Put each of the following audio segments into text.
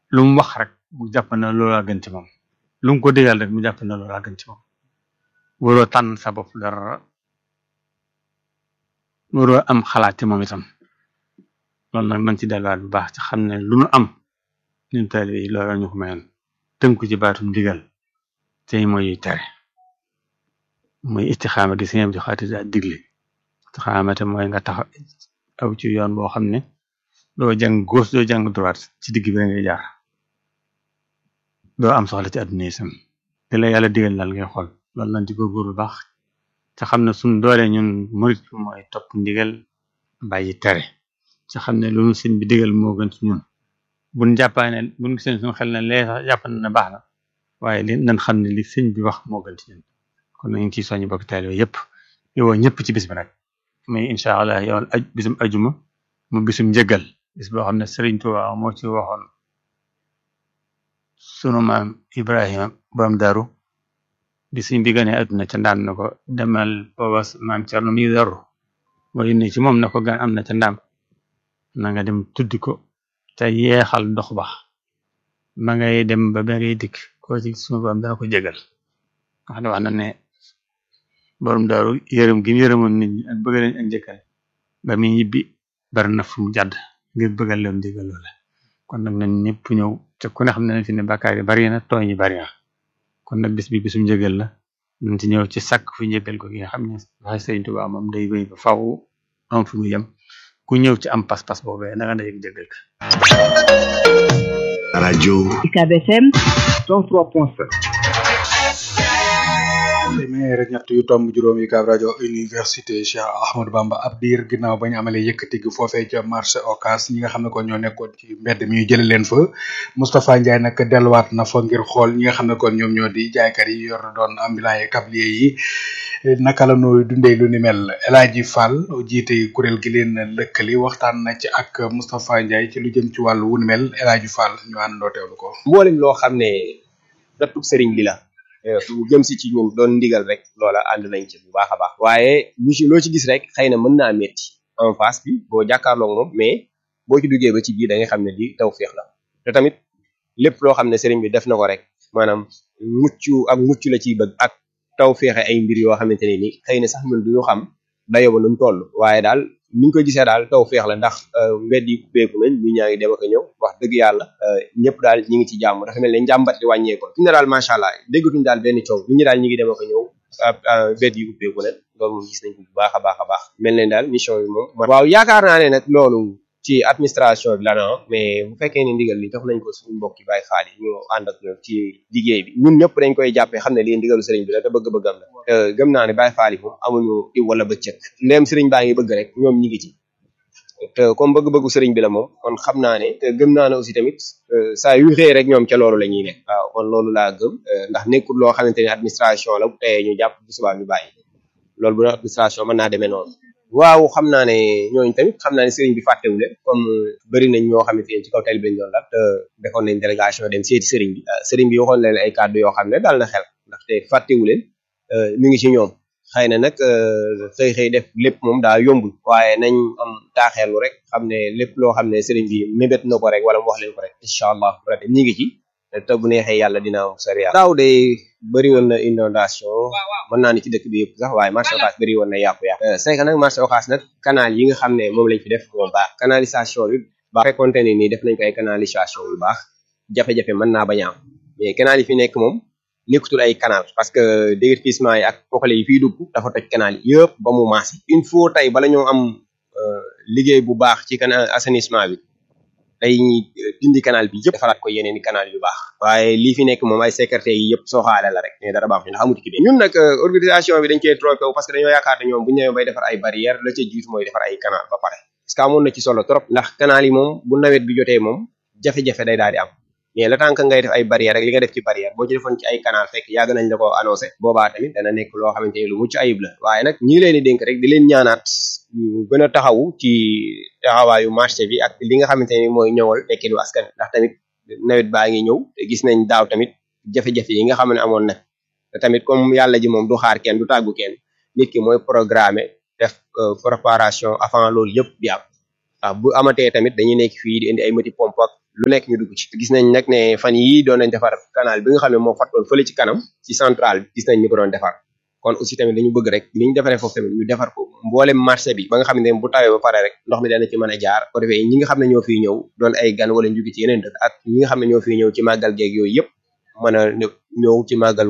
lu mu wax rek mu jàpp na loolaa gën ci moom lu mu ko digal rek mu jàpp na loolaa gën ci moom waroo tànn sa bopp dara waroo am xalaat ci moom itam loolu nag nañ ci delluwaat bu baax ci xam ne lu nu am ñun taalibe yi loolu ñu ko mayoon tënku ci baatum digal tey mooy yuy tere mooy istixaama gi si ngeen di xaati daa digle istixaama te mooy nga tax aw ci yoon boo xam ne doo jàng gauche doo jàng droite ci digg bi ngay jaar doo am soxla ci àdduna yi sam te la yàlla digal daal ngay xool loolu lañ ci góorgóor bu baax te xam ne suñ doole ñun murit mooy topp ndigal bàyyi tere ci xam ne loolu sëñ bi digal moo gën ci ñun buñ jàppaa ne buñ gisee suñu xel ne lee sax jàpp na ne baax na waaye li nañ xam ne li sëñ bi wax moo gën ci ñun kon nañu ciy soññ bokk taalibe yëpp yow ñëpp ci bis bi nag mais incha allah yow aj bisum ajuma mu bisum njëgal bis boo xam ne Sëriñ Tuubaa moo ci waxoon sunu maam Ibrahima borom daru di suñ bi gane àdduna ca ndaam na ko demal booba maam Cerno mi daru mooy ne ci moom na ko gan am na ca ndaam na nga dem tuddi ko te yeexal dox ba ma ngay dem ba ba ngay dikk koo ci sunu borom dana ko jégal wax ne wax na ne borom daaru yërëm gi mu yërëmoon nit ñi ak bëgg leen ak njëkkal ba muy ñibbi bari na fu mu jàdd ngir bëggal leen digal loola kon nag nañ ñëpp ñëw te ku ne xam ne fi ne bàkkaar yi bari na tooñ yi bari na kon nag bis bi bisum njëgal la nañ ci ñëw ci sàkk fu njëgal ko gi nga xam ne waxe Sëriñ Tuubaa moom day wéy ba faw am fu mu yem ku ñëw ci am pas-pas boobee na nga day njëgal ka rajo UCAB FM 103.7 téeméer ak ñett yu tomb juróom yi kaab rajo université Cheikh Ahmadou Bamba ab diir ginnaaw ba ñu amalee yëkkati gi foofee ca marché Ocass ñi nga xam ne kon ñoo nekkoon ci mbedd mi ñu jële leen fa Moustapha Ndiaye nag delluwaat na fa ngir xool ñi nga xam ne kon ñoom ñoo di jaaykat yi yor doon ambulant yi tablier yi naka la nooy dundee lu ni mel El Hadji Fall jiite kuréel gi leen lëkkali waxtaan na ci ak Moustapha Ndiaye ci lu jëm ci wàllu wu ni mel El Hadji Fall ñu àndoo teewlu ko. mboolem loo xam ne dattub sëriñ bi la bu jëm si ci ñun doon ndigal rek loola ànd nañ ci bu baax a baax waaye lu ci loo ci gis rek xëy na mën naa metti en face bi boo jàkkaarloog moom mais boo ci duggee ba ci biir da nga xam ne lii taw féex la te tamit lépp loo xam ne sëriñ bi def na ko rek maanaam mucc ak mucc la ciy bëgg ak taw féexe ay mbir yoo xamante ne ni xëy na sax ñun duñu xam dayo ba nu mu toll waaye daal niñ ko gisee daal taw féex la ndax mbedd yi ubbeeku nañ ñu ñaa ngi dem ak a ñëw wax dëgg yàlla ñëpp daal ñi ngi ci jàmm dafa mel ne njàmbat li wàññeeku fi ne daal macha allah déggatuñ daal benn coow nit ñi daal ñi ngi dem ak a ñëw mbedd yi ubbeeku nañ loolu moom gis nañ ko bu baax a baax a baax mel ne daal mission yi moom waaw yaakaar naa ne nag loolu ci administration bi la na mais bu fekkee ne ndigal li jox nañ ko suñu mbokki Baay Faal yi ñu ànd ak ñoom ci liggéey bi ñun ñëpp dañ koy jàppee xam ne lii ndigalu sëriñ bi la te bëgg-bëggam la te gëm naa ne Baay Faal yi moom amuñu iw wala bëccëg ndéem sëriñ baa ngi bëgg rek ñoom ñi ngi ci te comme bëgg-bëggu sëriñ bi la moom kon xam naa ne te gëm naa ne aussi tamit saa yu xëy rek ñoom ca loolu la ñuy nekk waaw kon loolu laa gëm ndax nekkul loo xamante ne administration la bu teyee ñu jàpp bu subaa ñu bàyyi loolu bu doon administration mën naa demee noonu waaw xam naa ne ñooñu tamit xam naa ne sëriñ bi fàttewu leen comme bëri nañ ñoo xamante ne ci kaw tali bi lañ doon la te defoon nañ délégation dem seeti sëriñ bi sëriñ bi waxoon leen ay kàddu yoo xam ne daal na xel ndaxte fàttewu leen mi ngi ci ñoom xëy na nag xëy xëy def lépp moom daa yombul waaye nañ am taaxeelu rek xam ne lépp loo xam ne sëriñ bi mébét na ko rek wala mu wax leen ko rek incha allah rabi ñi ngi ci te bu neexee yàlla dina am sori yàlla daaw de bëri woon na inondation mën naa ni ci dëkk bi yëpp sax waaye marché Ocass bëri woon na yàqu-yàqu c'est que nag marché Ocass nag canal yi nga xam ne moom lañ fi def moo baax canalisation bi baax fekkonte ne nii def nañ ko ay canalisation yu baax jafe-jafe mën naa bañ a am mais canal yi fi nekk moom nekkutul ay canal parce que déguerpissement yi ak poxale yi fiy dugg dafa toj canal yi yëpp ba mu maas il faut tey bala ñoo am liggéey bu baax ci canal assainissement bi day dindi canal bi yëpp defaraat ko yeneen i canal yu baax waaye lii fi nekk moom ay sécurité yi yëpp sooxaale la rek mais dara baax ñu ndax amuti ki bi ñun nag organisation bi dañ cee trompé parce que dañoo yaakaar ne ñoom bu ñu ñëwee bay defar ay barrière la ca jiitu mooy defar ay canal ba pare parce que amoon na ci solo trop ndax canal yi moom bu nawet bi jotee moom jafe-jafe day daal di am mais le temps que ngay def ay barrière rek li nga def ci barrière boo ci defoon ci ay canal fekk yàgg nañ la ko annoncé boobaa tamit dana nekk loo xamante ni lu mucc ayib la waaye nag ñi ngi leen di dénk rek di leen ñaanaat ñu gën a taxawu ci taxawaayu marché bi ak li nga xamante ni mooy ñëwal tekki du askan ndax tamit nawet baa ngi ñëw te gis nañ daaw tamit jafe-jafe yi nga xam ne amoon na te tamit comme yàlla ji moom du xaar kenn du tàggu kenn nit ki mooy programmer def préparation avant loolu yëpp di am waaw bu amatee tamit dañuy nekk fii di indi ay moti pompe ak lu nekk ñu dugg ci gis nañ nag ne fan yii doon nañ defar canal bi nga xam ne moo fattoon fële ci kanam ci centrale bi gis nañ ñu ko doon defar kon aussi tamit dañu bëgg rek ni ñu defaree foofu tamit ñu defar ko mboolem marché bi ba nga xam ne bu tawee ba pare rek ndox mi dana ci mën a jaar ko defee ñi nga xam ne ñoo fiy ñëw doon ay gan wala ñu jóge ci yeneen dëkk ak ñi nga xam ne ñoo fiy ñëw ci màggal geeg yooyu yëpp mën a ñëw ci màggal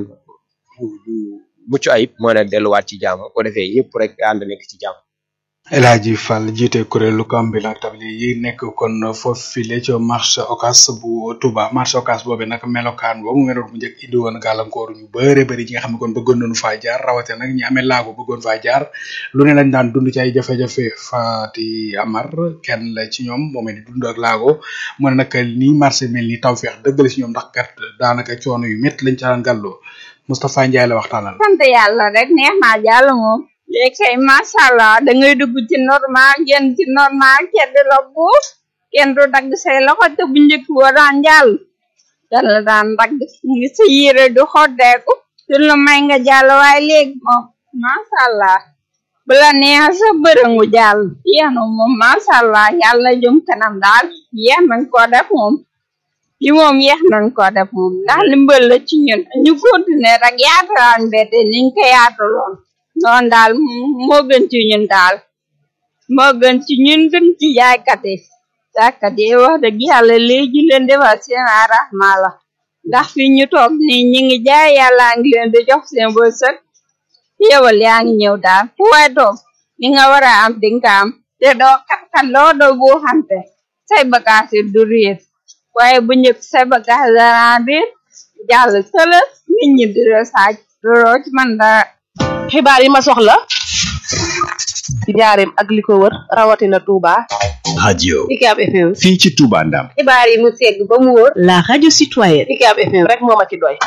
mucc ayib mën a delluwaat ci jàmm ko defee yëpp rek ànd nekk ci jàmm El Hadji Fall jiite kuréelu Kambilor tabli yi nekk kon foofu file ci marché Ocass bu Touba marché Ocass boobu nag melokaan boobu mu meloon bu njëkk indi woon gàllankoor ñu bëre bëri ñi nga xam ne kon bëggoon nañu faa jaar rawate nag ñi amee laago bëggoon faa jaar lu ne lañ daan dund ci ay jafe-jafe Fati Amar kenn la ci ñoom moom di dund ak laago mu ne nag nii marché mel ni tawfeex dëgg la ci ñoom ndax kat daanaka coono yu métti lañ ca daan gàlloo Moustapha Ndiaye la waxtaanal. sant yàlla rek neex naa jàll moom. léegi kay macha allah da ngay dugg ci normal génn ci normal kenn du la buuf kenn du dagg say loxo te bu njëkk boo daan jàll dan la daan dagg ngi sa yére du xoddeeku du la may nga jàll waaye léegi moom macha allah bu la neex sa bërëngu jàll yéen moom macha allah yàlla jëm kanam daal yéex nañ ko def moom yi moom yéex nañ ko def moom ndax limbal la ci ñun ñu continuer rek yaatalaan mbete niñ ko yaataloon noonu daal moo gën ci ñun daal moo gën ci ñun gën ci jaaykat yi jaaykat yi wax dëgg yàlla léegi leen defal seen arrahma la ndax fi ñu toog ni ñi ngi jaay yàlla ngi leen di jox seen wërsëg yewal yaa ngi ñëw daal fu waay toog li nga war a am di nga am te doo kat-kat loo doo boo xante say bagage yi du réer waaye bu njëkk say bagage dara réer jàll tëla nit ñi di la saaj doo ci man dara xibaar yi ma soxla ci njaareem ak li ko wër rawatina Touba. radio Ucab FM. fii ci Touba Ndam xibaar yi mu segg ba mu wër. La radio citoyenne. Ucab FM rek moo ma ci doy.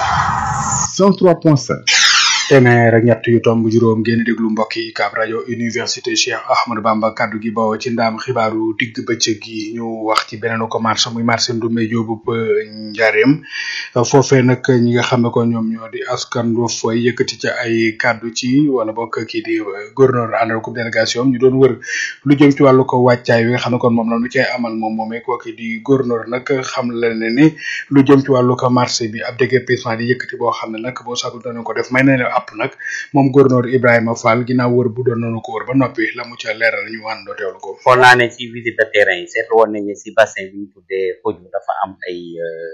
103.5 téeméer ak ñett yu tomb juróom ngeen déglu mbokk yi Ucab rajo université Cheikh Ahmadou Bamba kaddu gi bawoo ci ndaam xibaaru digg bëccëg yi ñu wax ci beneen ko marché muy marché Ndoumbé Diop Njaareem foofee nag ñi nga xam ne ko ñoom ñoo di askan wa fay yëkkati ca ay kaddu ci wala bokk kii di gouverneur àndal ko délégation ñu doon wër lu jëm ci wàllu ko wàccaay wi nga xam ne kon moom la nu cay amal moom moomee kooki di gouverneur nag xam la ne ni lu jëm ci wàllu ko marché bi ab déguerpissement di yëkkati boo xam ne nag boo sagu danañ ko def may na leen app nag moom gouverneur Ibrahima Fall ginnaaw wër bu doon nañu ko wër ba noppi la mu ca leeral ñu àndoo teewlu ko. foog naa ne ci visite de terrain yi seetlu woon nañ ne si bassin bi ñu tuddee Fodou dafa am ay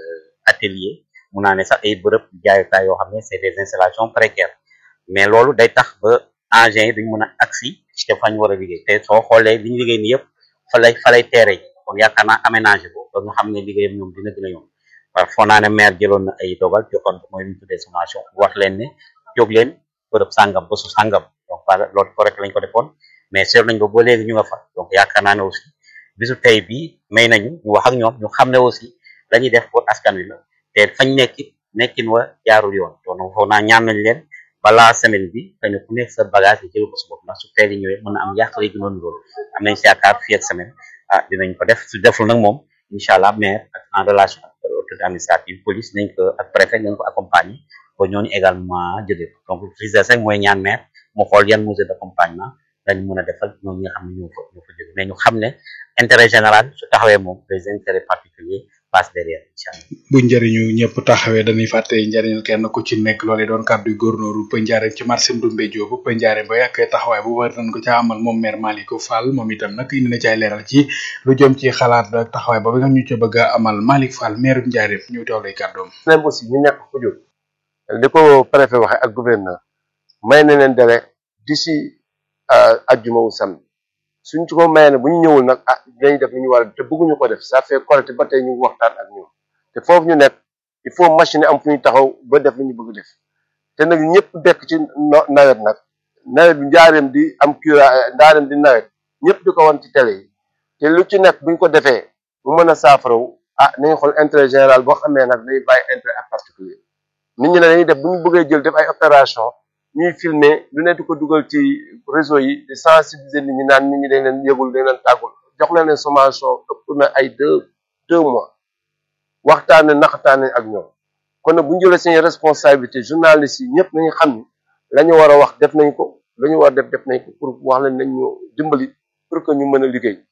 atelier mun naa ne sax ay bërëb jaayukaay yoo xam ne c'est des installations précaires mais loolu day tax ba engins yi duñ mën a agsi te fañ war a liggéey te soo xoolee li ñu liggéey ni yëpp fa lay fa lay teere yi kon yaakaar naa aménagé ko ba nga xam ne liggéeyam ñoom dina gën a yomb waaw foog naa ne maire jëloon na ay dogal joxoon ko mooy li ñu tuddee sommation wax leen ne jóg leen bërëb sàngam ba su sàngam donc par loolu correct lañ ko defoon mais seetlu nañ ko ba léegi ñu nga fa donc yaakaar naa ne aussi bisu tey bi may nañu ñu wax ak ñoom ñu xam ne aussi la ñuy def pour askan wi la te fañ nekkit nekkin wa jaarul yoon donc foog naa ñaan nañ leen balaa semaine bi xëy na ku nekk sa bagage yi jël ko sa bopp ndax su teel yi ñëwee mën na am yàq léegi noonu loolu am nañ si yaakaar fii ak semaine ah dinañ ko def su deful nag moom incha allah maire ak en relation ak autorité administrative police nañ ko ak préfet nañ ko accompagner ba ñooñu également jóge ko donc crise cinq mooy ñaan maire mu xool yan mesure d'accompagnement lañ mën a defal ñooñu nga xam ne ñoo fa ñoo fa jóge mais ñu xam ne intérêt général su taxawee moom les intérêts particuliers passe derrière incha allah bu njëriñu ñëpp taxawee dañuy fàtte njëriñul kenn ku ci nekk loolee doon kàddu góornóoru Pël Njaareem ci marché Ndoumbé Diop Pël Njaareem ba ak taxawaay bu war nañ ko ca amal moom maire Malick Fall moom itam nag indi na ci ay leeral ci lu jëm ci xalaat ak taxawaay ba nga ñu ca bëgg a amal Malick Fall maire Njaareem ñu teew lay kàddoom même aussi ñu nekk fu jóg li ko préfet waxe ak gouverneur may na leen délai d'ici ajjuma wu samedi suñ ci ko mayee ne bu ñu ñëwul nag ah dinañ def li ñu war a def te bëgguñu ko def ça fait correct ba tey ñu ngi waxtaan ak ñoom te foofu ñu nekk il faut machine am fu ñu taxaw ba def li ñu bëgg def te nag ñëpp bekk ci nawet nag nawet bi njaareem di am cura njaareem di nawet ñëpp di ko wan ci télé yi te lu ci nekk buñ ko defee mu mën a saafaraw ah nañu xool intérêt général boo xamee nag day bàyyi intérêt ak particulier nit ñi ne dañuy def bu ñu bëggee jël def ay opération ñuy filmer lu ne di ko dugal ci réseau yi di sensibiliser nit ñi naan nit ñi dañ leen yëgul dañ leen tàggul jox leen leen sommation ëpp na ay deux deux mois waxtaane naxataane ak ñoom kon nag bu ñu jëlee seen responsabilité journalistes yi ñëpp nañu xam ni la ñu war a wax def nañ ko la ñu war a def def nañ ko pour wax leen nañ ñu dimbali pour que ñu mën a liggéey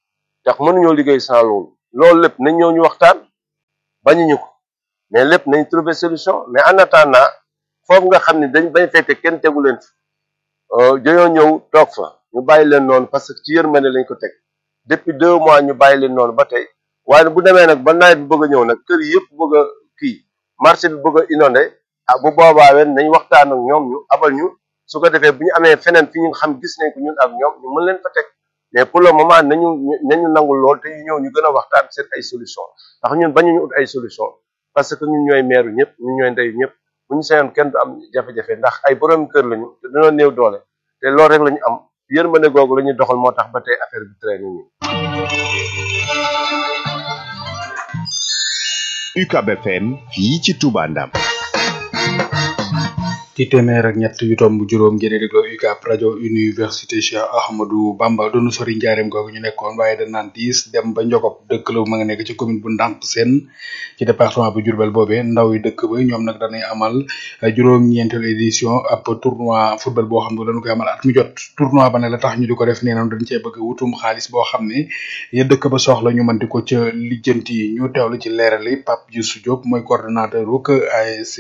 tax mënuñoo liggéey sans loolu loolu lépp nañ ñëw ñu waxtaan bañuñu ko mais lépp nañ trouver solution mais en attendant foofu nga xam ne dañ bañ fekk kenn tegu leen fi dañoo ñëw toog fa ñu bàyyi leen noonu parce que ci yërmande lañ ko teg depuis deux mois ñu bàyyi leen noonu ba tey waaye bu demee nag ba nawet bi bëgg a ñëw nag kër yëpp bëgg a kii marché bi bëgg a inondé ah bu boobaa wen nañ waxtaan ak ñoom ñu abal ñu su ko defee bu ñu amee feneen fi ñu xam gis nañ ko ñun ak ñoom ñu mën leen fa teg mais pour le moment nañu nañu nangul lool te ñu ñëw ñu gën a waxtaan seet ay solution ndax ñun bañuñu ut ay solution parce que ñun ñooy meeru ñëpp ñun ñooy ndeyu ñëpp bu ñu sañoon kenn du am jafe-jafe ndax ay borom kër lañu te dañoo néew doole te loolu rek la ñu am yërmande googu la ñuy doxal moo tax ba tey affaire bi traîne nii. UCAB FM fii ci Touba Ndam. ci téeméer ak ñett yu tomb juróom ngeen di déglu UCAB rajo université Cheikh Ahmadou Bamba doonu sori njaareem googu ñu nekkoon waaye dañ naan diis dem ba Njogop dëkk la ma nga nekk ci commune bu Ndànk Seen ci département bu Diourbel boobee ndaw yi dëkk ba ñoom nag dañuy amal juróom-ñeenteelu édition ab tournoi football boo xam ne dañu koy amal at mu jot tournoi ba ne la tax ñu di ko def nee nañ dañ cee bëgg wutum xaalis boo xam ne ya dëkk ba soxla ñu mën di ko ca lijjanti ñu teewlu ci leerali Pape Youssou Diop mooy coordonnateur uk ASC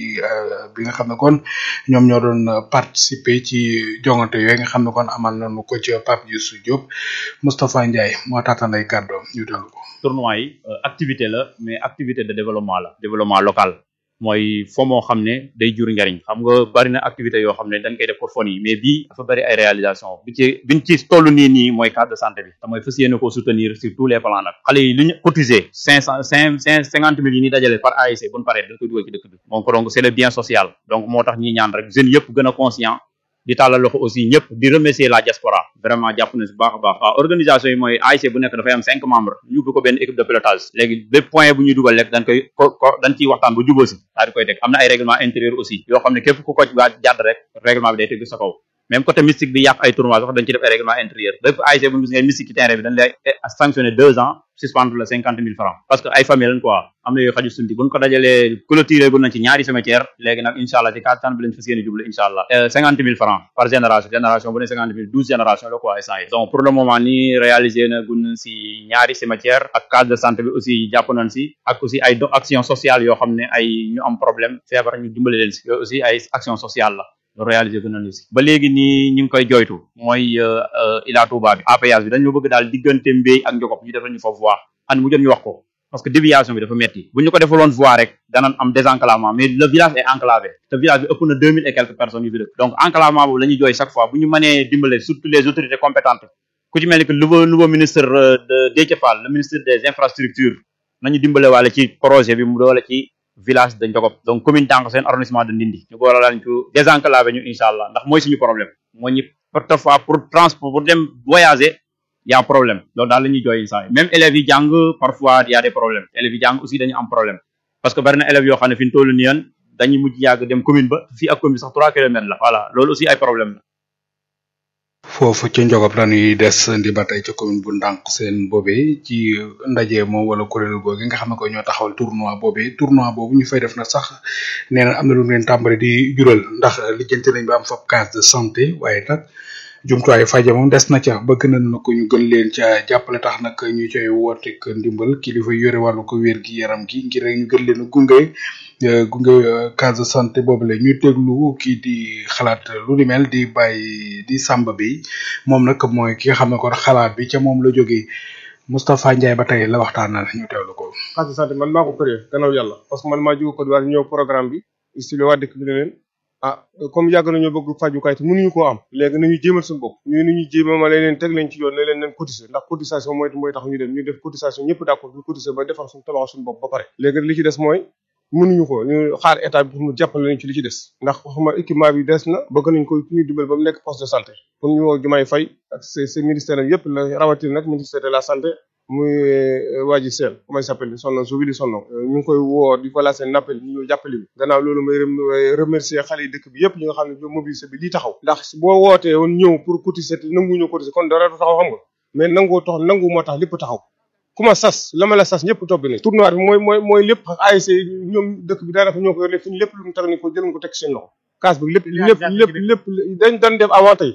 bi nga xam ne kon ñoom ñoo doon participer ci jongante yooyu nga xam ne kon amal nañu ko ci Pape Youssou Diop Moustapha Ndiaye moo taataan ay kàddoom ñu dellu ko. tournoi yi activité la mais activité de développement la développement local mooy fo moo xam ne day jur njariñ xam nga bari na activité yoo xam ne dañ koy def pour fon yi mais bii dafa bari ay réalisation bi ci biñ ci toll nii nii mooy carte de santé bi te mooy fas yéene koo soutenir sur tous les plans nag xale yi li ñu cotisé cinq cent cinq cinq cinquante mille yi ñuy dajale par ASC buñu paree dañ koy dugal ci dëkk bi donc donc c'est le bien social donc moo tax ñi ñaan rek jeunes yëpp gën a conscient di tàllal loxo aussi ñëpp di remercier la diaspora vraiment jàpp na si baax a baax waaw organisation yi mooy ASC bu nekk dafay am cinq membres ñu ubbi ko benn équipe de pilotage léegi bépp point bu ñuy dugal rek dañ koy ko ko dañ ciy waxtaan bu jubóo si daal di koy teg am na ay règlement intérieur aussi yoo xam ne képp ku ko waa jàdd rek règlement bi day teg sa kaw même côté mystique bi yàq ay tournoi sax dañ ci def ay règlement intérieur bépp ASC bu ñu gis ngay mystique ci terrain bi dañ lay sanctionné deux ans suspendre la cinquante mille francs parce que ay famille lañ quoi am na yooyu xaju sundi buñ ko dajalee clôturé gu nañ ci ñaari cimetière léegi nag incha allah ci kattan bi lañ fas yéene jublu incha allah cinquante mille francs par génération génération bu ne cinquante mille douze génération la quoi instant yi donc pour le moment nii réalisé na gun si ñaari cimetière ak case de santé bi aussi jàpp nañ si ak aussi ay action sociale yoo xam ne ay ñu am problème feebar ñu dimbale leen si yooyu aussi ay action sociale la loolu réalisé gën nañu si ba léegi nii ñu ngi koy joytu mooy Ila Touba bi APS bi dañu bëgg daal diggante mbéy ak njogop ñu defal ñu fa voie an mu jot ñu wax ko parce que déviation bi dafa metti bu ñu ko defaloon voie rek danañ am désenclavement mais le village est enclavé te village bi ëpp na deux mille et quelques personnes yu fi dëkk donc enclavement boobu la ñuy jooy chaque fois bu ñu mënee dimbale surtout les autorités compétentes ku ci mel ni que nouveau nouveau ministre de Déthié Fall le ministre des infrastructures nañu dimbale waale ci projet bi mu doole ci village de Ndiogop donc commune Tànk Seen arrondissement de Ndindi ñu ko war a lañ ci désenclavé ñu incha allah ndax mooy suñu problème moo ñu parfois pour transport pour dem voyager y a problème loolu daal la ñuy jooy saa yi même élèves yi jàng parfois y a des problèmes élèves yi jàng aussi dañu am problème parce que bari na élèves yoo xam ne fi ñu toll nii yan dañuy mujj yàgg dem commune ba fii ak commune sax trois kilomètres la voilà loolu aussi ay problème la foofu ca Njogop dañuy des ndi ba tey ca commune bu Ndànk seen boobee ci ndaje moom wala kuréel googu nga xam ne ko ñoo taxawal tournoi boobee tournoi boobu ñu fay def na sax nee na am na lu leen tàmbali di jural ndax lijjanti nañ ba am fab case de santé waaye nag jumtuwaay faje moom des na ca bëgg nañ na ko ñu gën leen ca jàppale tax nag ñu coy woote ak ndimbal kilifa yore wàllu ko wér gi yaram gi ngir rek ñu gën leen a gunge gunge case de santé boobu la ñuy déglu kii di xalaat lu ni mel di bàyyi di sàmba bi moom nag mooy ki nga xam ne kon xalaat bi ca moom la jógee Moustapha Ndiaye ba tey la waxtaanal ñu teewlu ko. case de santé man maa ko créé gannaaw yàlla parce que man maa jóge Côte d'Ivoire ñëw programme bi istile waa dëkk bi ne leen ah comme yàgg nañoo bëgg fajukaay te mënuñu koo am léegi nañu jéemal suñu bopp ñu ni ñu jéema ma leen teg leen ci yoon ne leen leen cotiser ndax cotisation mooy mooy tax ñu dem ñu def cotisation ñëpp d'accord ñu cotiser ba defar suñu tabax suñu bopp ba pare léegi li ci des mooy mënuñu ko ñu xaar état bi pour mu jàppale leen ci li ci des ndax waxuma équipement bi des na bëgg nañ ko ñu dimbal ba mu nekk poste de santé pour ñu woo jumaay fay ak ces ces ministères yëpp la rawatina nag ministère de la santé muy waa ji seen comment il s'appelle son nom j'oublie son nom ñu ngi koy woo di ko lancer un appel ñu ñëw jàppale bi gannaaw loolu may remercier xale yi dëkk bi yëpp ñi nga xam ne mobilisé bi lii taxaw ndax boo wootee woon ñëw pour cotiser te nangu ñëw cotiser kon dara du taxaw xam nga mais nangoo tax nangu moo tax lépp taxaw ku ma sas la ma la sas ñëpp topp ni tournoi bi mooy mooy mooy lépp ASC ñoom dëkk bi daanaka ñoo ko yor fi ñu lépp lu mu teg ni ko jël ko teg seen loxo kaas bi lépp lépp lépp lépp dañ dañ def avant tey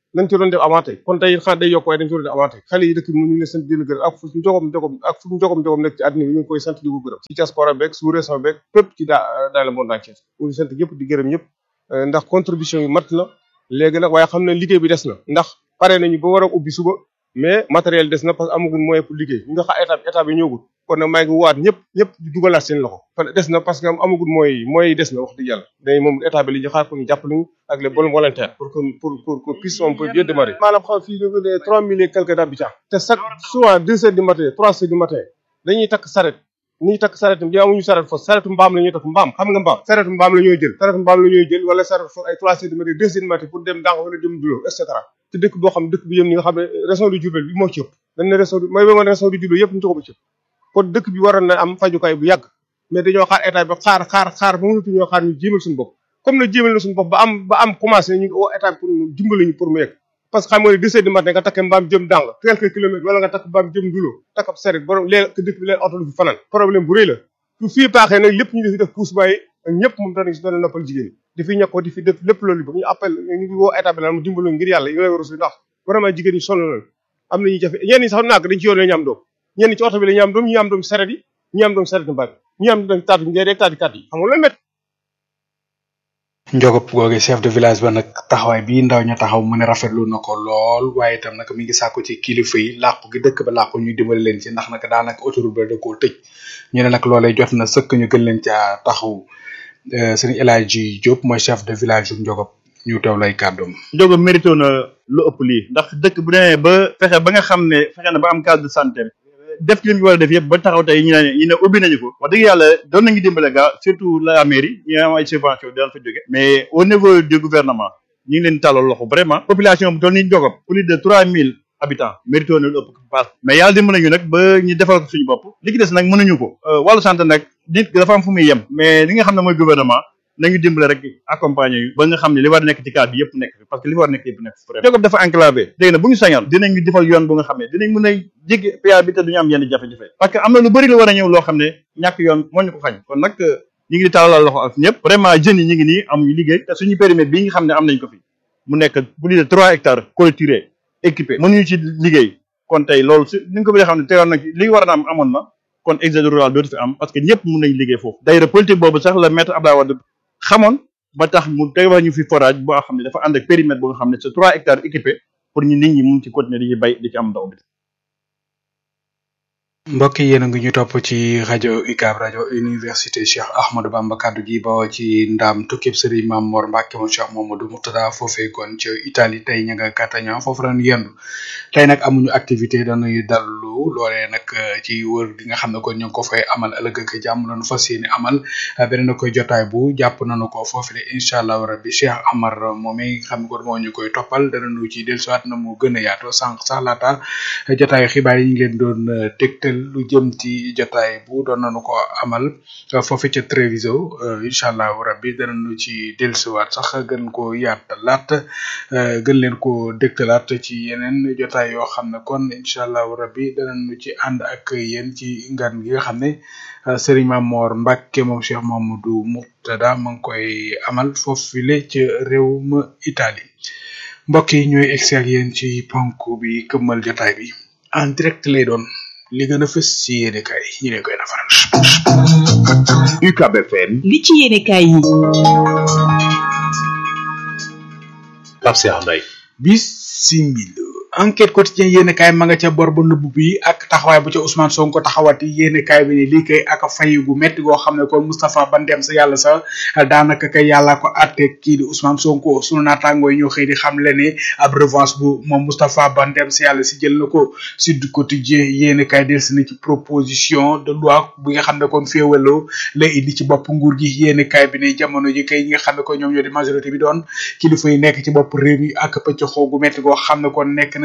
nañ ci doon def avant tey kon tey xanaa day yokk waaye dañ ci doon def avant tey xale yi dëkk bi mu ñu leen sant di leen gërëm ak fu njogom njogom ak fu njogom njogom nekk ci àddina bi ñu ngi koy sant di ko gërëm ci diaspora beeg sous région beeg fépp ci daa dans le monde entier ñu ngi sant ñëpp di gërëm ñëpp ndax contribution yi mat na léegi nag waaye xam ne liggéey bi des na ndax pare nañu ba war a ubbi suba mais matériel des na parce que amagul moyen pour liggéey ñu nga xam état état bi ñëwagul kon nag maa ngi waat ñëpp ñëpp di dugalaat seen loxo kon des na parce que amagul moyens yi moyens yi des na wax dëgg yàlla day moom état bi li ñu xaar ko ñu jàppale ñu ak les bonnes volontaires pour que pour pour que puisse on peut bien démarrer maanaam xam fii ñu ne trois mille et quelques d'habitants te chaque souvent deux heures du matin trois heures du matin dañuy takk saret ni ñuy takk saret bi amuñu saret fos saretu mbaam la ñuy takk mbaam xam nga mbaam saretu mbaam la ñuy jël saretu mbaam la ñuy jël wala saret fos ay trois heures du matin deux heures du matin pour dem dànq wala dem dulo et cetera te dëkk boo xam dëkk bi yëm ñi nga xam ne région de Diourbel bi moo ci ëpp dañ ne région mooy ba nga région de Diourbel yëpp ñu ko ba ci ëpp kon dëkk bi waroon na am fajukaay bu yàgg mais dañoo xaar état bi xaar xaar xaar ba mënatu ñoo xaar ñu jéemal suñu bopp comme nag jéemal na suñu bopp ba am ba am commencé ñu ngi woo état bi pour mu dimbali ñu pour mu yegg parce que xam nga ne deux heures du matin nga takk mbaam jëm dàng quelques kilomètres wala nga takk mbaam jëm dulo takk ab saret borom léeg dëkk bi leen oto lu fi fanaan problème bu rëy la su fii paaxee nag lépp ñu defi def pousse bàyyi ak ñëpp moom danañ si doon noppal jigéen di fi ñàkkoo di fi def lépp loolu ba ñu appel ñu ngi woo état bi naan mu dimbali ngir yàlla yi lay war a ndax vraiment jigéen ñi sonn nañ am nañu jafe ñenn ñi sax naag dañ ci yoon la ñu am doom ñenn ci oto bi la ñu am doom ñi am doom saret yi ñi am doom saret mbaam ñi am doom taatu njëriñ rek taati kat yi xam nga loolu métti njogop googe chef de village ba nag taxawaay bi ndaw ña taxaw mu ne rafetlu na ko lool waaye itam nag mi ngi sàkku ci kilifa yi làqu gi dëkk ba làqu ñu dimbali leen ci ndax nag daanaka autoroute ba da koo tëj ñu ne nag loolee jot na sëkk ñu gën leen caa taxaw sëñ El Hadji Diop mooy chef de village bu njogop ñu teew lay kàddoom njogo mérito na lu ëpp lii ndax dëkk bu demee ba fexe ba nga xam ne fexe na ba am case de santé def ci li mu war a def yëpp ba taxaw tey ñu ne ñu ne ubbi nañu ko wax dëgg yàlla doon nañu dimbale gaa surtout la mairie ñu am ay subvention daan fa jóge mais au niveau du gouvernement ñu ngi leen tàllal loxo vraiment population bu toll ni Ndiogop plus de trois mille habitants mérito na lu ëpp paas mais yàlla dimbale ñu nag ba ñu defal ko suñu bopp li ci des nag mënuñu ko wàllu santé nag nit dafa am fu muy yem mais li nga xam ne mooy gouvernement nañu dimbale rek accompagner yu ba nga xam ne li war nekk ci cadre bi yëpp nekk fi parce que li war nekk yëpp nekk fi Ndiogop dafa enclavé léegi nag bu ñu sañoon dinañu defal yoon bu nga xam ne dinañ mën a jéggi PA bi te duñu am yenn jafe-jafe parce que am na lu bëri lu war a ñëw loo xam ne ñàkk yoon moo ñu ko xañ kon nag ñu ngi di tàllal loxo ak ñëpp vraiment jeunes yi ñu ngi nii amuñu liggéey te suñu périmètre bii nga xam ne am nañ ko fi mu nekk plus de trois hectares clôturé équipé mënuñu ci liggéey kon tey loolu su ni nga ko bëggee xam ne teewoon na ci li war a am amoon na kon exode rural dootu fi am parce que ñëpp mun nañ liggéey foofu d'ailleurs politique boobu sax la maître Abdoulaye Wade xamoon ba tax mu tegal ñu fi forage boo xam ne dafa ànd ak périmètre boo nga xam ne c'est trois hectares équipé pour ñu nit ñi mun ci continuer di ci bay di ci am ndox bi mbokk yi yéen a ngi ñu topp ci rajo UCAB rajo université Cheikh Ahmadou Bamba kaddu gi bawoo ci ndam tukkib sëriñ Mam Mor Mbacke moom Cheikh Mamadou Murtada foofee kon ca Italie tey ña nga Catania foofu lañu yendu tey nag amuñu activité dañuy dallu loolee nag ci wër gi nga xam ne kon ñu ngi ko fay amal ëllëg ak jàmm lañu fas yéene amal beneen koy jotaay bu jàpp nañu ko foofu le incha allah rabbi Cheikh Amar moom nga xam ne kon moo ñu koy toppal danañu ci dellusiwaat na mu gën a yaatoo sànq sax laata jotaayu xibaar yi ñu ngi leen doon tegtal lu jëm ci jotaay bu doon nañu ko amal foofu ca Treviso incha allah rabbi danañu ci dellusiwaat sax gën ko yaatalaat gën leen ko dégtalaat ci yeneen jotaay yoo xam ne kon incha allah rabbi danañu ci ànd ak yéen ci ngan gi nga xam ne Serigne Mamor Mbacke moom Cheikh Mamadou Murtada ma ngi koy amal foofu le ca réew ma Italie mbokk yi ñooy egsi ak yéen ci ponk bi këmmal jotaay bi en direct lay doon li gën a fës ci yéene kaay ñu leen koy nafaral. UCAB FM. li ci yéene kaay yi. Pape Cheikh Mbaye. bisimila enquête quotidien yéene kaay ma nga ca bor ba nëbb bi ak taxawaay bu ca Ousmane Sonko taxawati yéene kaay bi ne lii kay ak fay gu metti goo xam ne kon Moustapha Ba dem sa yàlla sa daanaka kay yàlla ko atte kii di Ousmane Sonko sunu naataangoo yi ñoo xëy di xam le ne ab revanche bu moom Moustapha Ba dem sa yàlla si jël na ko Sud Quotidien yéene kaay delsi na ci proposition de loi bi nga xam ne kon féewaloo la indi ci bopp nguur gi yéene kaay bi ne jamono ji kay ñi nga xam ne ko ñoom ñoo di majorité bi doon kilifa yi nekk ci bopp réew mi ak pëcc xoo gu metti goo xam ne kon nekk na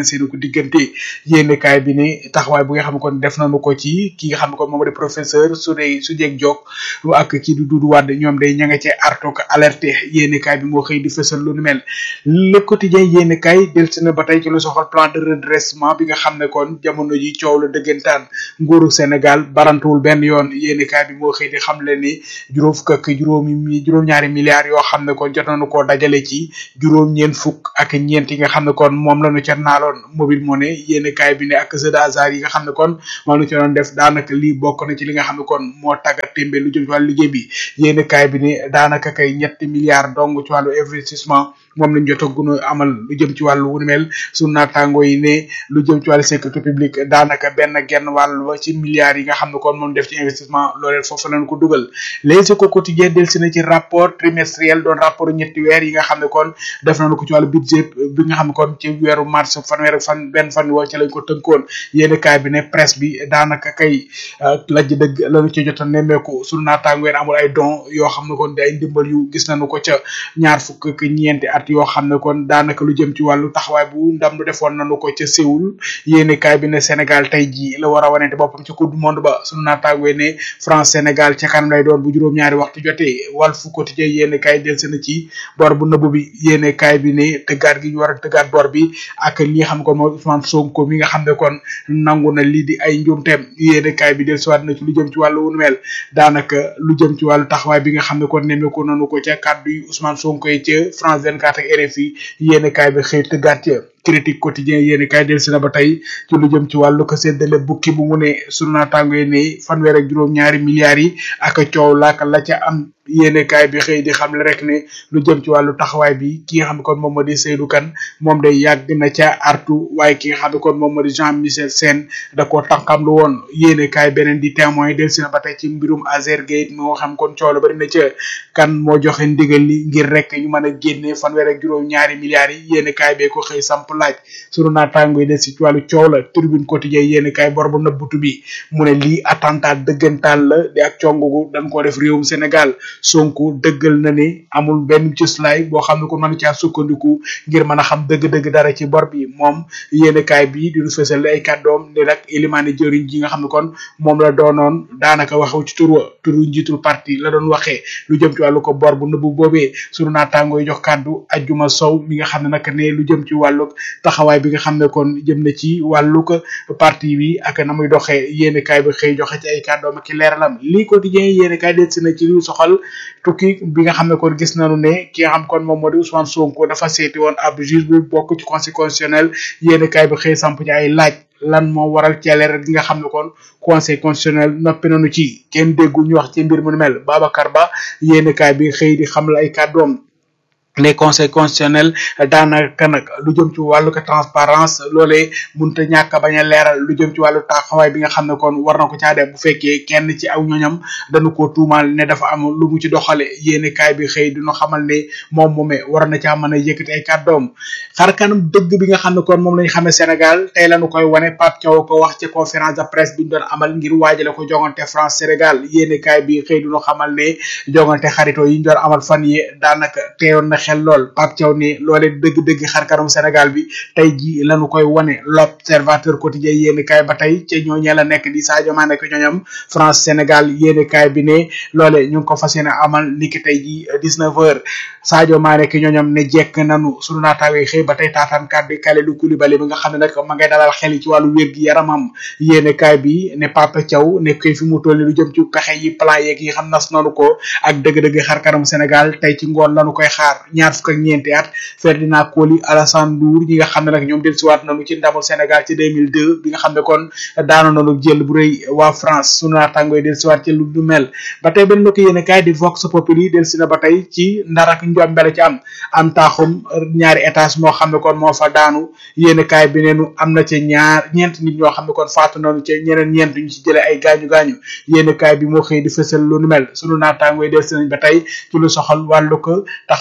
na seen ko diggante yéene kaay bi ne taxawaay bu nga xam ne kon def nañu ko ci ki nga xam ne kon moom di professeur su dee su jeeg jog ak kii du Doudou Wade ñoom day ña nga cee arto ko alerté yéene kaay bi moo xëy di fësal lu nu mel le quotidien yéene kaay delsi na ba tey ci lu soxal plan de redressement bi nga xam ne kon jamono ji coow la dëggantaan nguuru Sénégal barantuwul benn yoon yéene kaay bi moo xëy di xam le ni juróom fukk ak juróomi mi juróom-ñaari milliards yoo xam ne kon jot nañu koo dajale ci juróom ñeent fukk ak ñeent yi nga xam ne kon moom lañu ca naaloon mobile money yéene kaay bi ne ak jeu de hasard yi nga xam ne kon moom lañu ca doon def daanaka lii bokk na ci li nga xam ne kon moo tàggat témbe lu jëm ci wàllu liggéey bi yéene kaay bi ne daanaka kay ñetti milliards dong ci wàllu investissement moom lañ jot a gën a amal lu jëm ci wàllu wu ni mel su naataango yi ne lu jëm ci wàllu sécurité publique daanaka benn genn wàll ba ci milliards yi nga xam ne kon moom def ci investissement loolee foofu lañ ko dugal les éco quotidien del si na ci rapport trimestriel doon rapport ñetti weer yi nga xam ne kon def nañu ko ci wàllu budget bi nga xam ne kon ci weeru mars fanweer ak fan benn fan woo ci lañ ko tënkoon yéeni kaay bi ne presse bi daanaka kay lajj dëgg lañu ci jot a nemmeeku su naataango yi amul ay don yoo xam ne kon di ay ndimbal yu gis nañu ko ca ñaar fukk ak ñeenti at yoo xam ne kon daanaka lu jëm ci wàllu taxawaay bu ndam lu defoon nañu ko ca Séoul yéeni kaay bi ne Sénégal tey ji la war a wanente boppam ci coupe du monde ba sunu naataango yi ne France Sénégal ca kanam lay doon bu juróom-ñaari waxtu jotee Walf Quotidien yéeni kaay del seen ci bor bu nëbb bi yéeni kaay bi ne tëggaat gi ñu war a tëggaat bor bi ak li nga xam ne kon mooy Ousmane Sonko mi nga xam ne kon nangu na lii di ay njuumteem yéeni kaay bi del siwaat na ci lu jëm ci wàllu wunu mel daanaka lu jëm ci wàllu taxawaay bi nga xam ne kon nemmeeku nanu ko ca kàddu yi Ousmane Sonko yi ca France 24 ak RFI yéeni kaay bi xëy tëggaat ca critique quotidien yéeni kaay del si na ba tey ci lu jëm ci wàllu ko séddale bukki bu mu ne sunu naataango yi ne fanweer ak juróom ñaari milliards yi ak coow laaka la ca am yéene kaay bi xëy di xam le rek ne lu jëm ci wàllu taxawaay bi ki nga xam ne kon moom moo di Seydou Kane moom day yàgg na ca artu waaye ki nga xam ne kon moom moo di Jean Michel Sène da koo tànkam lu woon yéene kaay beneen di témoin del si na ba tey ci mbirum Azergate moo xam kon coow la bari na ca kan moo joxe ndigal li ngir rek ñu mën a génne fanweer ak juróom ñaari milliards yi yéene kaay bee ko xëy samp laaj sunu naataango yi del si ci wàllu coow la tribune quotidien yéene kaay bor bu nëbbutu bi mu ne lii attentat dëggantaan la di ak congugu dañ koo def réewum Sénégal Sonko dëggal na ne amul benn cëslaay boo xam ne ko mën caa sukkandiku ngir mën a xam dëgg-dëgg dara ci bor bi moom yéenekaay bi di ñu fësal ay kàddoom ne nag élimaane jëriñ ji nga xam ne kon moom la doonoon daanaka waxu ci tur wa turu njiitul parti la doon waxee lu jëm ci wàllu ko bor bu nëbbu boobee sunu naataangoo yi jox kàddu ajjuma sow mi nga xam ne nag ne lu jëm ci wàllu taxawaay bi nga xam ne kon jëm na ci wàllu ko parti bi ak na muy doxee yéenekaay bi xëy joxe ci ay kàddoom ak i leeralam lii quotidien yéenekaay del si na ci lu soxal tukki bi nga xam ne kon gis nañu ne ki nga xam kon moom moo di Ousmane Sonko dafa seeti woon ab juge bu bokk ci conseil constitutionnel yéen kaay bi xëy samp ci ay laaj lan moo waral ceeleer gi nga xam ne kon conseil constitutionnel noppi nañu ci kenn déggu ñu wax ci mbir mu nu mel Babacar Ba yéen kaay bi xëy di xam la ay kàddoom les conseils constitutionnels daanaka nag lu jëm ci wàllu ko transparence loolee munta ñàkk bañ a leeral lu jëm ci wàllu taxawaay bi nga xam ne kon war na ko caa def bu fekkee kenn ci aw ñoñam dañu ko tuumaal ne dafa am lu mu ci doxale yéene kaay bi xëy dina xamal ne moom moome war na caa mën a yëkkati ay kàddoom xar kanam dëgg bi nga xam ne kon moom lañ xamee Sénégal tey lañu koy wane Pape Thiaw ko wax ci conférence de presse bi ñu doon amal ngir waajale ko jongante France Sénégal yéene kaay bi xëy dina xamal ne jongante xarito yi ñu doon amal fan yi daanaka teewoon na xel lool Pape Thiaw ne loole dëgg-dëgg xar kanam Sénégal bi tey ji lañu koy wane l'observateur quotidien yéeni kaay ba tey ca ñooñee la nekk di Sadio Mané ko ñooñam France Sénégal yéeni kaay bi ne loole ñu ngi ko fas yéene amal niki tey ji 19 heures Sadio Mané ki ñooñam ne jekk nanu sunu naataawee xëy ba tey taataan kàddu Kalidou Koulibaly bi nga xam ne nag ma ngay dalal xel yi ci wàllu wér gi yaramam yéeni kaay bi ne Pape Thiaw ne koy fi mu toll lu jëm ci pexe yi plan yeeg yi xam nas nanu ko ak dëgg-dëgg xar kanam Sénégal tey ci ngoon lañu koy xaar ñaar fukk ak ñeenti at Ferdinand Coly Alassane Ndour ñi nga xam ne nag ñoom dellusiwaat nañu ci ndamul Sénégal ci 2002 bi nga xam ne kon daano nañu jël bu rëy waa France sunu naataango yi dellusiwaat ci lu du mel ba tey benn mbokk yéen kaay di Vox Populi dellusi na ba tey ci ndar ak njombele ci am am taaxum ñaari étage moo xam ne kon moo fa daanu yéen kaay bi neenu am na ci ñaar ñeent nit ñoo xam ne kon faatu nañu ci ñeneen ñeent ñu ci jëlee ay gaañu gaañu yéen kaay bi moo xëy di fësal lu nu mel sunu naataango yi dellusi nañ ba tey ci lu soxal wàllu ko taxawaay bi nga xam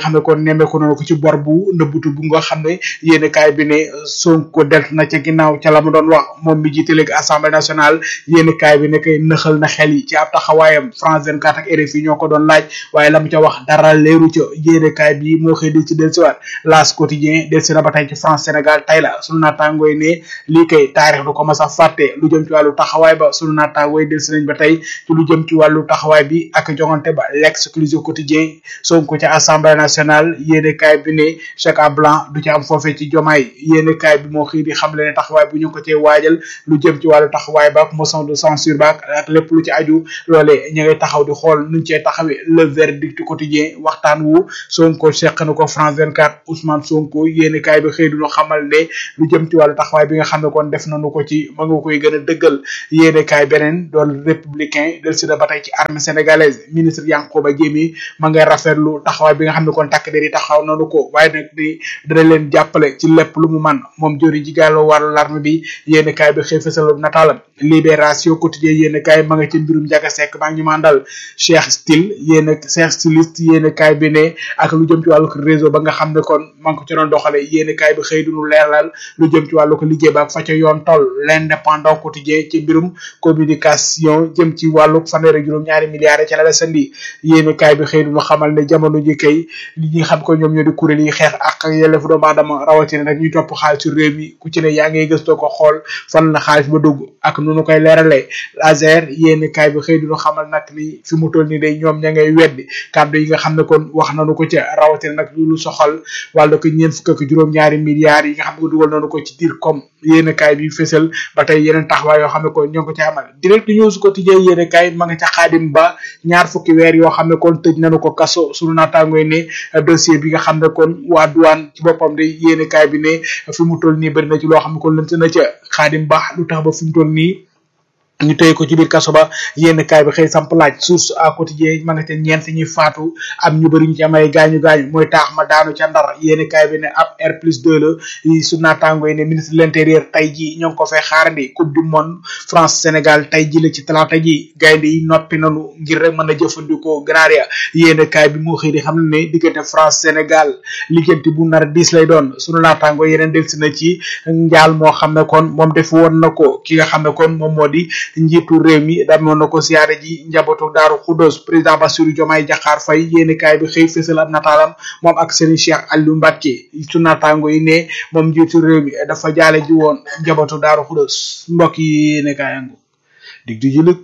xam ne kon nemmeeku nañu ko ci bor bu nëbbutu bu nga xam ne yéen kaay bi ne Sonko deltu na ca ginnaaw ca la mu doon wax moom mi jiite léegi assemblée nationale yéen kaay bi ne kay nëxal na xel yi ci ab taxawaayam France 24 ak RFI ñoo ko doon laaj waaye la mu ca wax dara leeru ca yéen kaay bi moo xëy di ci dellusiwaat L'As quotidien dellusi na ba tey ci France Sénégal tey la sunu naataangooy ne lii kay taarix du ko mas a fàtte lu jëm ci wàllu taxawaay ba sunu naataangooy dellusi nañ ba tey ci lu jëm ci wàllu taxawaay bi ak jongante ba l'exclusive quotidien Sonko ca assemblée nationale yéene kaay bi ne chèque blanc du ci am foofee ci jomaay yéene kaay bi moo xëy di xam le ne taxawaay bu ñu ko cee waajal lu jëm ci wàllu taxawaay ba ak motion de censure ba ak lépp lu ci aju loolee ñu ngay taxaw di xool nuñ cee taxawee le verdict quotidien waxtaan wu Sonko seq na ko France 24 Ousmane Sonko yéene kaay bi xëy duñu xamal ne lu jëm ci wàllu taxawaay bi nga xam ne kon def nañu ko ci ma nga koy gën a dëggal yéene kaay beneen doon républicain del si na ba tey ci armée sénégalaise ministre Yankhoba Diémé ma ngay rafetlu taxawaay bi nga xam ne kon takk der yi taxaw nañu ko waaye nag di dana leen jàppale ci lépp lu mu man moom jori ji gàllo wàllu larme bi yéene kaay bi xëy fësal nataalam libération quotidien yéene kaay ma nga ci mbirum Ndiaga Seck maa ngi ñu mandal Cheikh Style yéene Cheikh styliste yéene kaay bi ne ak lu jëm ci wàllu réseau ba nga xam ne kon ma ngi ko ci doon doxale yéene kaay bi xëy duñu leeral lu jëm ci wàllu ko liggéey ba fa ca yoon toll l'indépendant quotidien ci mbirum communication jëm ci wàllu fanweer ak juróom ñaari milliards ci la la sandi yéene kaay bi xëy duñu xamal ne jamono ji kay li ñi xam ko ñoom ñoo di kuréel yi xeex ak yelleefu doomu aadama rawatina nag ñuy topp xaalisu réew mi ku ci ne yaa ngay gëstoo ko xool fan la xaalis ba dugg ak nu nu koy leeralee laser yéene kaay bi xëy duñu xamal nag ni fi mu toll ni day ñoom ña ngay weddi kàddu yi nga xam ne kon wax nañu ko ca rawatina nag lu soxal wàllu ko ñeent fukk ak juróom ñaari milliards yi nga xam ne ko dugal nañu ko ci diir comme yéene kaay bi fësal ba tey yeneen taxawaay yoo xam ne kon ñoo ngi ko ci amal direct news quotidien yéene kaay ma nga ca xaadim ba ñaar fukki weer yoo xam ne kon tëj nañu ko kaso sunu naataangooy ne dossier bi nga xam ne kon waa douane ci boppam de yéene kaay bi ne fi mu toll nii bëri na ci loo xam ne kon lënt na ca xaadim ba lu tax ba fi mu toll nii ñu tey ko ci biir kaso ba yenn kaay bi xëy samp laaj source à quotidien ma nga ca ñeent ñi faatu am ñu bëri ñu ci am ay gaañu gaañu mooy taax ma daanu ca ndar yenn kaay bi ne ab R plus 2 la yi su naataango yi ne ministre de l'intérieur tey ji ñoo ngi ko fay xaarandi coupe du monde France Sénégal tey ji la ci talaata ji gaynde yi noppi nanu ngir rek mën a jëfandikoo ganaar ya yenn kaay bi moo xëy di xam ne diggante France Sénégal liggéenti bu nar diis lay doon sunu naataango yeneen delsi na ci njaal moo xam ne kon moom def woon na ko ki nga xam ne kon moom moo di njiitu réew mi damoon na ko siyaare ji njabootu daaru Khoudoss président Bassirou Diomaye Diakhar Faye yéeni kaay bi xëy fësal ab nataalam moom ak Serigne Cheikh Aliou Mbacké su naataango yi ne moom njiitu réew mi dafa jaale ji woon njabootu daaru Khoudoss mbokk yi yéeni kaay angu dig di jëlëg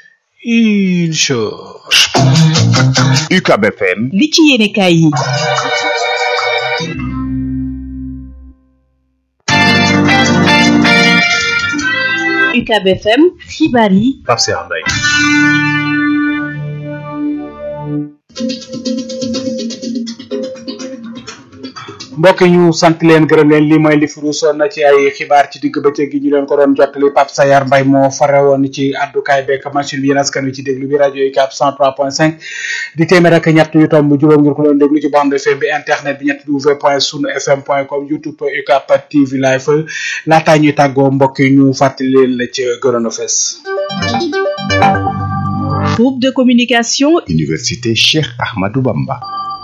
incha UCAB FM li ci yéene kaay yi UCAB FM xibaar yi Pape Cheikh Mbaye mbokk yi ñu sant leen gërëm leen lii mooy li fi ruusoon na ci ay xibaar ci digg bëccëg gi ñu leen ko doon jottali Pape Sayar Mbay moo fare woon ci addukaay bekk machine bi yéen askan wi ci déglu bi rajo yi cap 103.5 di téeméer ak ñett yu tomb juróom ngir ko doon déglu ci bande FM bi internet bi ñett w point sunu fm point com youtube UCAP TV live laataa ñuy tàggoo mbokk yi ñu fàttali leen la ci gënoon a fes groupe de communication Université Cheikh Ahmadou Bamba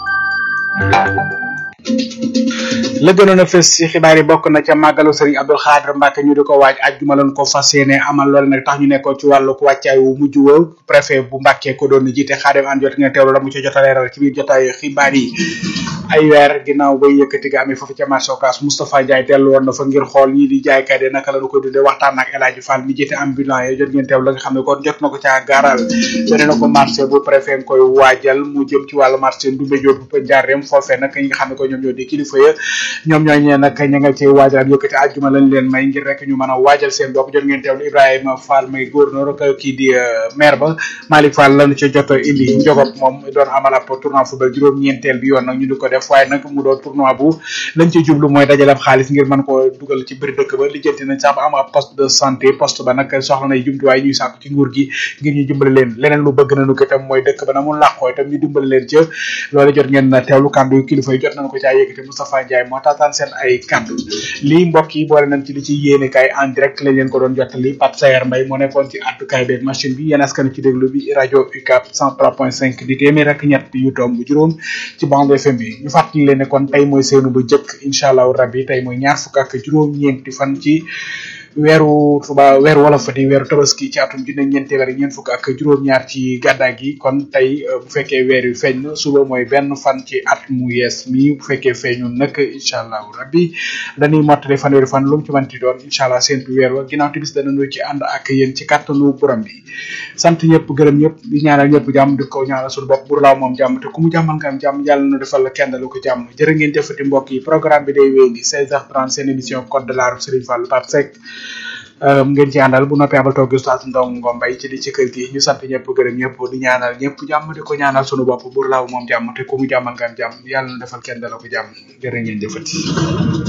la gënoon a fës ci xibaar yi bokk na ca màggalu Serigne Abdou Khadre Mbacke ñu di ko waaj ajjuma lañ ko fas yéene amal loolu nag tax ñu nekkoon ci wàllu wàccaay wu mujj wa préfet bu Mbacke ko doon jiite Xaadim an jot ngeen teewlu la mu ci jot a leeral ci biir jotaay xibaar yi ay weer ginnaaw bay yëkkati ga amee foofu ca marché Ocass Moustapha Ndiaye dellu woon na fa ngir xool ñii di jaaykat yi naka la ñu koy dundee waxtaan ak El Hadji Fall mi jiite ambulant yi jot ngeen teewlu la nga xam ne kon jot na ko caa gaaral yone na ko marché bu préfet koy waajal mu jëm ci wàllu marché Ndoumbé Diop bu Ndiarème foofee nag ñi nga xam ne ko ñoom ñoo di kilifa ya ñoom ñooy ñee nag ña nga ci waajal yëkkati àjjuma lañ leen may ngir rek ñu mën a waajal seen bopp jot ngeen teewlu Ibrahima Fall may gouverneur ak kii di maire ba Malick Fall lañu ci jot a indi njogop moom doon amal ab tournoi football juróom-ñeenteel bi yoon nag ñu di ko def waaye nag mu doon tournoi bu lañ ci jublu mooy dajale ab xaalis ngir mën ko dugal ci biir dëkk ba lijjanti nañ sax ba am ab poste de santé poste ba nag soxla nay jumtuwaay ñuy sàkk ci nguur gi ngir ñu dimbali leen leneen lu bëgg nañu ko itam mooy dëkk ba na mu làqoo itam ñu dimbali leen ca loolu jot ngeen teewlu kàddu kilifa yi jot nañu ko caa yëkkati Moustapha Ndiaye moo taataan seen ay kàddu lii mbokk yi boole nañ ci li ci yéene kaay en direct lañ leen ko doon jottali Pape Sayer Mbaye moo nekkoon ci àddukaay beeg machine bi yéen askan ci déglu bi rajo UCAP 103.5 di téeméer ak ñett yu tomb juróom ci bande FM bi ñu fàttali leen ne kon tey mooy seenu bu jëkk incha allahu rabbi tey mooy ñaar fukk ak juróom-ñeenti fan ci weeru tuba weeru wolof di weeru tabaski ci atum junne ñeent téeméer ñeent fukk ak juróom-ñaar ci gàddaa gi kon tey bu fekkee weer wi feeñ na suba mooy benn fan ci at mu yees mi bu fekkee feeñul nag incha allahu rabbi dañuy mottali fanweeri fan lu mu ci manti doon incha allah seentu weer wa ginnaaw tibis danañu ci ànd ak yéen ci kàttanu borom bi sant ñëpp gërëm ñëpp di ñaanal ñëpp jàmm di ko ñaanal suñu bopp bur laaw moom jàmm te ku mu jàmmal nga am jàmm yàlla na defal la kenn lu ko jàmm jërë ngeen jëfati mbokk yi programme bi day wéy di 16h30 seen émission code de la route Serigne Fall Pape Seck ngeen ci àndal bu noppee abal toog Oustaz Ndong Ngombay ci di ci kër gi ñu sant ñëpp gërëm ñëpp di ñaanal ñëpp jàmm di ko ñaanal sunu bopp bur laaw moom jàmm te ku mu jàmmal nga am jàmm yàlla na defal kenn la ko jàmm jërë ngeen jëfati